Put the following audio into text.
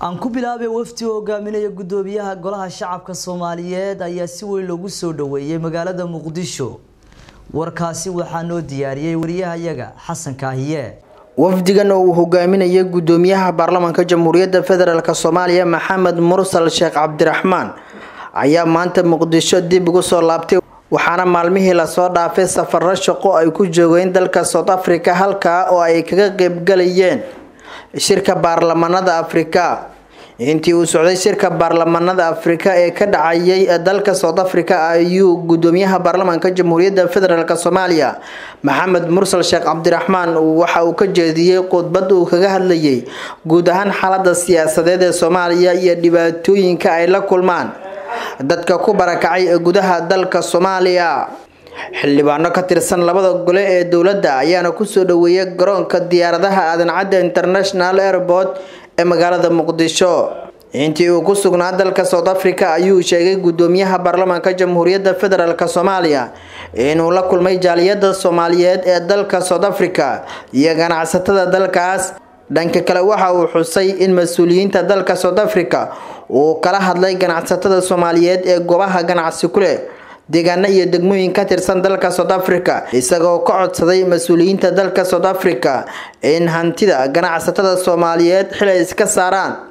aan ku bilaabay wafdi oo hogaaminaya gudoomiyaha golaha shacabka soomaaliyeed ayaa si weyn loogu soo dhaweeyey magaalada muqdisho warkaasi waxaa noo diyaariyey wariyahayaga xasan kaahiye wafdigan oo uu hogaaminayay gudoomiyaha baarlamaanka jamhuuriyadda federaalk soomaaliya maxamed mursal sheekh cabdiraxmaan ayaa maanta muqdisho dib ugu soo laabtay waxaana maalmihii lasoo dhaafay safaro shaqo ay ku joogeen dalka south africa halkaa oo ay kaga qeybgalayeen shirka baarlamanada afrika intii uu socday shirka baarlamanada afrika ee ka dhacayay dalka south africa ayuu gudoomiyaha baarlamaanka jamhuuriyadda federaalk soomaaliya maxamed mursal sheekh cabdiraxmaan waxa uu ka jeediyey khudbad uu kaga hadlayay guud ahaan xaalada siyaasadeed ee soomaaliya iyo dhibaatooyinka ay la kulmaan dadka ku barakacay ee gudaha dalka soomaaliya xildhibaano ka tirsan labada gole ee dowladda ayaana kusoo dhaweeyay garoonka diyaaradaha aadan cadde international airport ee magaalada muqdisho intii uu ku sugnaa dalka south africa ayuu sheegay gudoomiyaha baarlamaanka jamhuuriyadda federaalk soomaaliya inuu la kulmay jaaliyada soomaaliyeed ee dalka south africa iyo ganacsatada dalkaas dhanka kale waxa uu xusay in mas-uuliyiinta dalka south africa uu kala hadlay ganacsatada soomaaliyeed ee goobaha ganacsi ku leh deegaano iyo degmooyin ka tirsan dalka south africa isagoo ka codsaday mas-uuliyiinta dalka south africa in hantida ganacsatada soomaaliyeed xilay iska saaraan